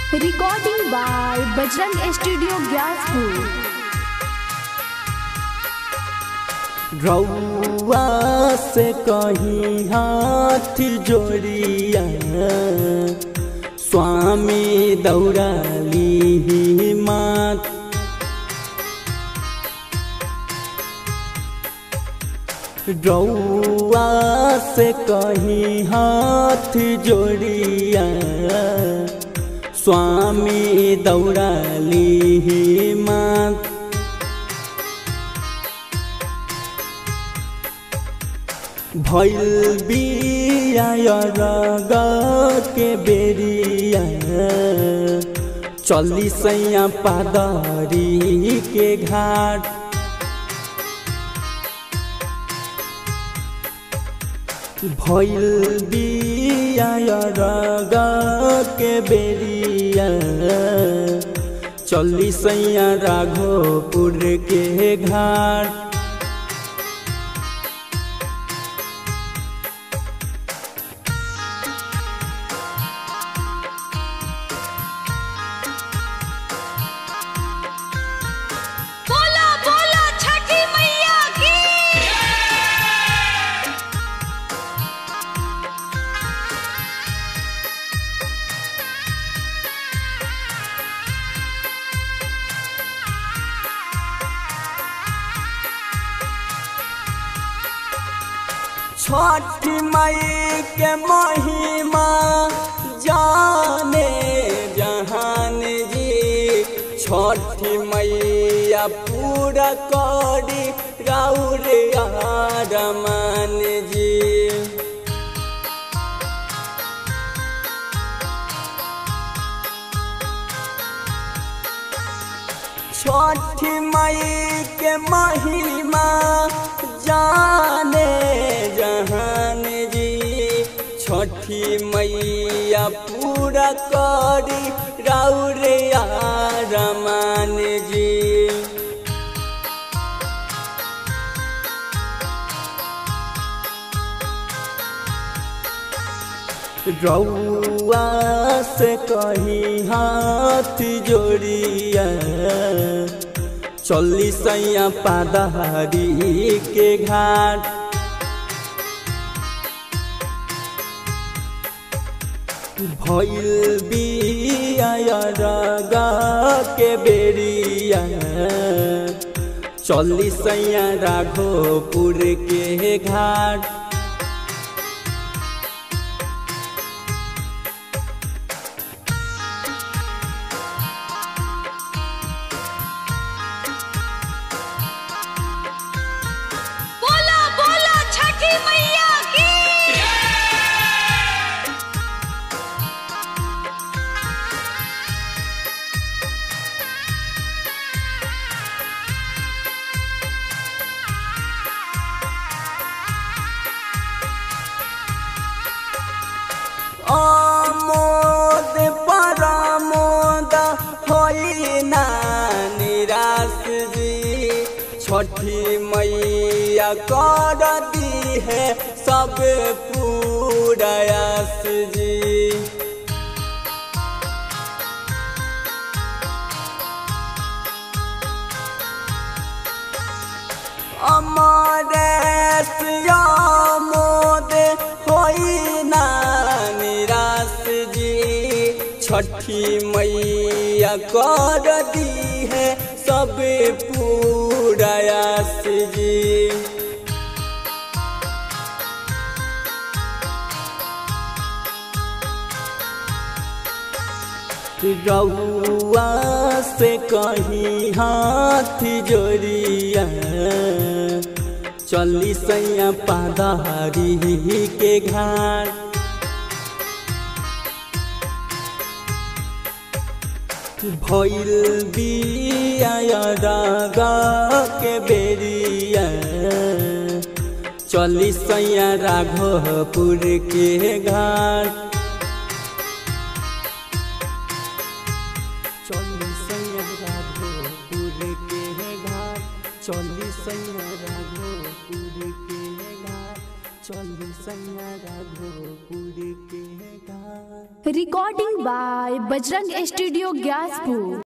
Recording by Bajrang studio Gyaspur रउआ से कहीं हाथ जोड़िया स्वामी दौड़ाली मात रउआ से कहीं हाथ जोड़िया स्वामी दौड़ाली मात भैल बिया रग के बेरिया चली सैया पादरी के घाट भैल बिया रग के बेरिया चली सैया राघोपुर के घाट बोला बोला छठी मैया की छठ मई के महिमा जाने जहान जी छठ मैया पूरा करी राउर रमान जी छठ मई के महिमा जाने जहान जी छठी मैया पूरा करी राउर रमान जी रउआ से कहीं हाथ जोड़िया चली सैया पादहारी के घाट भैल बिया रग के बेरिया चली सैया राघोपुर के घाट बोला बोला छठी मैया की आमोद परमोद होई ना निराश जी छठी मैया कर दी है सब पूरायास जी अमरेश मोद होई ना निराश जी छठी मैया कर दी है सब पूरायास जी रउआ से कहीं हाथ जोड़िया चली सैया पादहारी के घाट भैल बिया रग के बेरिया चली सैया राघोपुर के घाट चली सैया राघोपुर के घाट चली सैया राघोपुर के घाट चली सैया राघोपुर के घाट Recording by Bajrang Studio Gyaspu.